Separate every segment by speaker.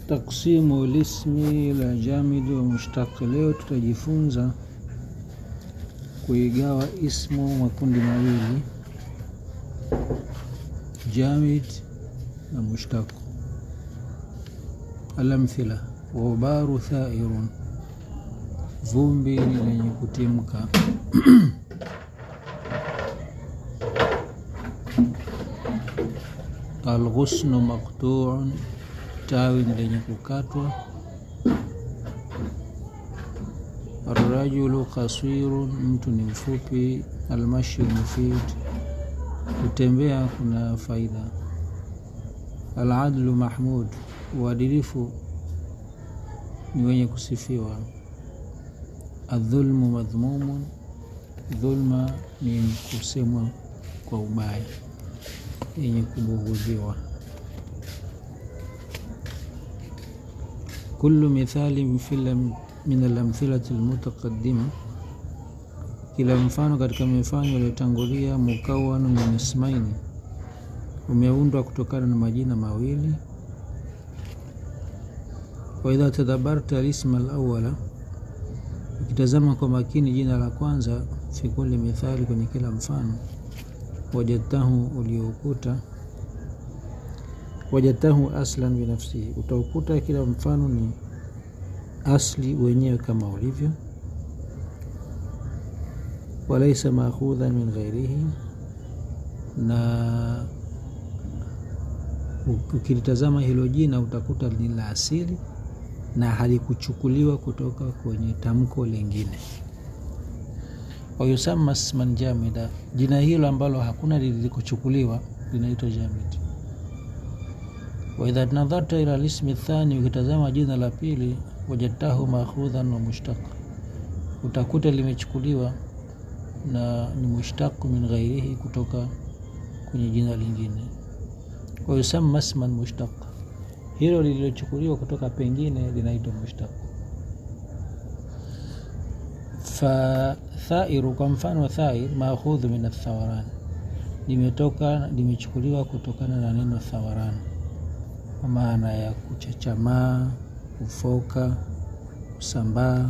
Speaker 1: Taksimu lismi la jamidi wa mushtaq. Leo tutajifunza kuigawa ismu makundi mawili, jamid na mushtaq. Alamthila: ghubaru thairun, vumbi ni lenye kutimka. Alghusnu maqtuun, tawi ni lenye kukatwa. Arrajulu qasirun, mtu ni mfupi. Almashyu mufid, kutembea kuna faida. Aladlu mahmud, uadilifu ni wenye kusifiwa. Adhulmu madhmumun, dhulma ni kusemwa kwa ubaya, yenye kubughudhiwa. Kullu mithali min alamthilati almutaqaddima, kila mfano katika mifano iliyotangulia. Mukawanu min ismaini, umeundwa kutokana na majina mawili. Wa idha tadabbarta alisma alawala, ukitazama kwa makini jina la kwanza. Fi kulli mithali, kwenye kila mfano. Wajadtahu, uliokuta wajadtahu aslan binafsihi, utaukuta kila mfano ni asli wenyewe kama ulivyo. Walaisa maakhudhan min ghairihi, na ukilitazama hilo jina utakuta ni la asili na halikuchukuliwa kutoka kwenye tamko lingine. Wayusamma isman jamida, jina hilo ambalo hakuna lilikuchukuliwa linaitwa jamid. Wa idha nadharta ila lismi thani, ukitazama jina la pili. Wajadtahu maakhudhan wa mushtaq, utakuta limechukuliwa na ni mushtaq min ghairihi, kutoka kwenye jina lingine. Wayusamma isman mushtaq, hilo lililochukuliwa kutoka pengine linaitwa mushtaq. Fa thairu, kwa mfano thair, maakhudhu min athawaran, limetoka limechukuliwa kutokana na neno thawaran, kwa maana ya kuchachamaa, kufoka, kusambaa.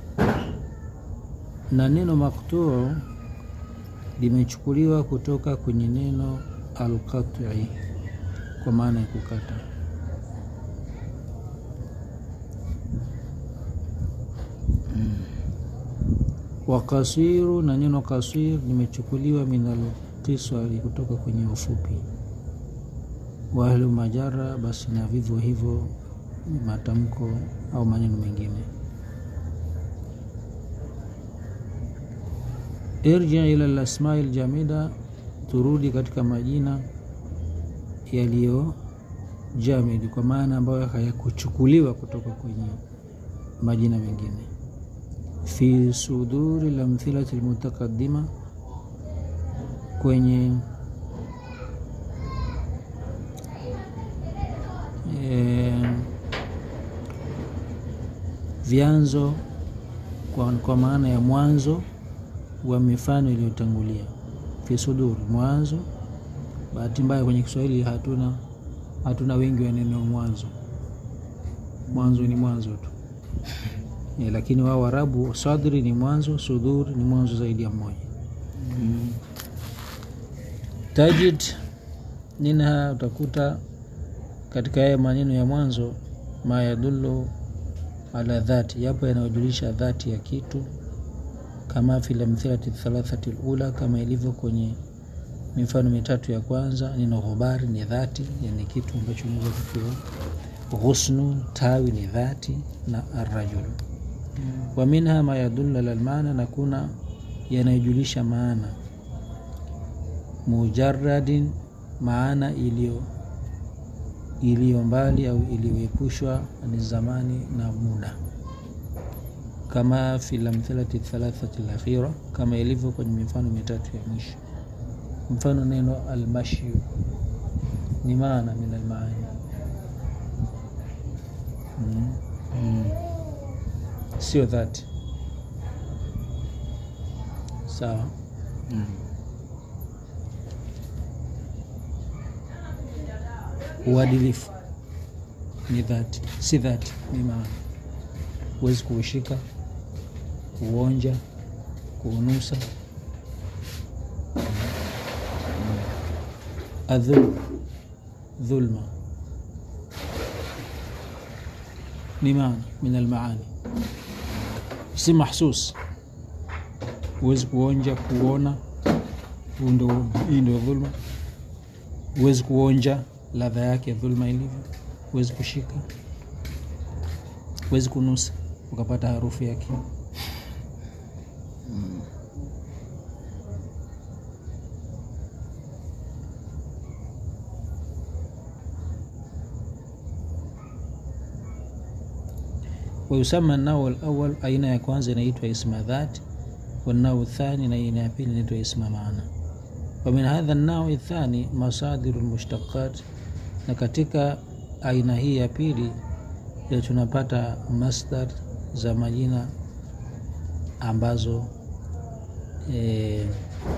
Speaker 1: Na neno maktuu limechukuliwa kutoka kwenye neno alqati, kwa maana ya kukata. wa kasiru na neno kasir limechukuliwa min alqisari kutoka kwenye ufupi. wa ahlu majara, basi na vivyo hivyo matamko au maneno mengine. Irji ila lasmai ljamida, turudi katika majina yaliyo jamidi, kwa maana ambayo hayakuchukuliwa kutoka kwenye majina mengine fi suduri lamthilati almutaqaddima, kwenye e, vyanzo kwa, kwa maana ya mwanzo wa mifano iliyotangulia. Fi suduri, mwanzo. Bahati mbaya kwenye Kiswahili hatuna hatuna wengi wa neno mwanzo. Mwanzo ni mwanzo tu E, lakini wao Waarabu sadri ni mwanzo, sudhur ni mwanzo zaidi ya mmoja. mm. Tajid ninha, utakuta katika haya maneno ya mwanzo, ma yadullu ala dhati, yapo yanayojulisha dhati ya kitu, kama fi lamthilati thalathati lula, kama ilivyo kwenye mifano mitatu ya kwanza. Neno ghubari ni dhati, yani kitu ambacho unaweza kukiwa. Ghusnu, tawi ni dhati, na arrajulu wa minha ma yadullu ala almaana, na kuna yanayojulisha maana. Mujarradin, maana iliyo iliyo mbali au iliyoepushwa ni zamani na muda, kama fi lamthilati thalathati alakhira, kama ilivyo kwenye mifano mitatu ya mwisho. Mfano neno almashyu ni maana min almaani mm. mm. Sio dhati sawa. mm. Uadilifu ni dhati si dhati ni maana huwezi kuushika kuonja kuunusa adhul dhulma ni maana min almaani si mahsus huwezi kuonja kuona huu ndo- hii ndio dhulma huwezi kuonja ladha yake ya dhulma ilivyo huwezi kushika huwezi kunusa ukapata harufu yake wayusama nao alawal aina ya kwanza inaitwa isma dhat wanao thani na aina ya pili inaitwa isma maana wamin hadha nao thani masadiru lmushtaqat na katika aina hii ya pili ndio tunapata masdar za majina ambazo e,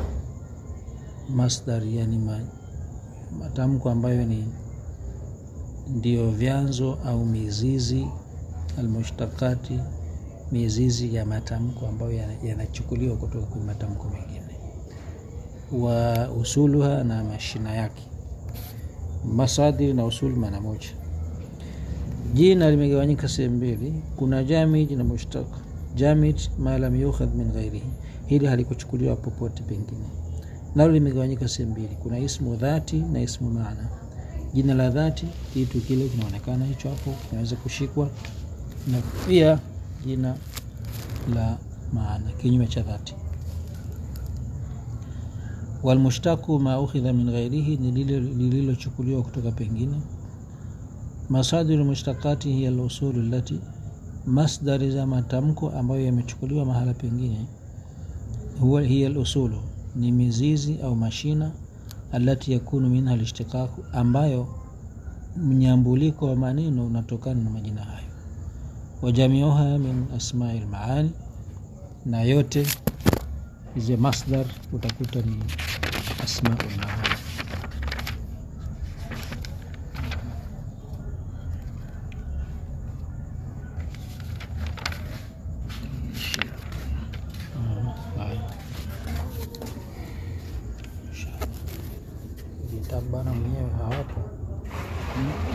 Speaker 1: masdar yani ma, matamko ambayo ni ndio vyanzo au mizizi almushtaqati mizizi ya matamko ambayo yana- yanachukuliwa kutoka kwenye matamko mengine wa usuluha na mashina yake masadiri na usuli maana moja jina limegawanyika sehemu mbili kuna jamid na mushtaq jamid ma lam yukhadh min ghairihi hili halikuchukuliwa popote pengine nalo limegawanyika sehemu mbili kuna ismu dhati na ismu maana jina la dhati kitu kile kinaonekana hicho hapo kinaweza kushikwa na pia jina la maana kinyume cha dhati walmushtaku ma ukhidha min ghairihi ni lile lililochukuliwa kutoka pengine masadiru mushtaqati hiya lusulu lati masdari za matamko ambayo yamechukuliwa mahala pengine huwa hiya lusulu ni mizizi au mashina alati yakunu minha lishtiqaqu ambayo mnyambuliko wa maneno unatokana na majina hayo wajamiuha min asmai lmaani na yote hizi masdar utakuta ni asmau lmaani vitabu bana mwenyewe hawapo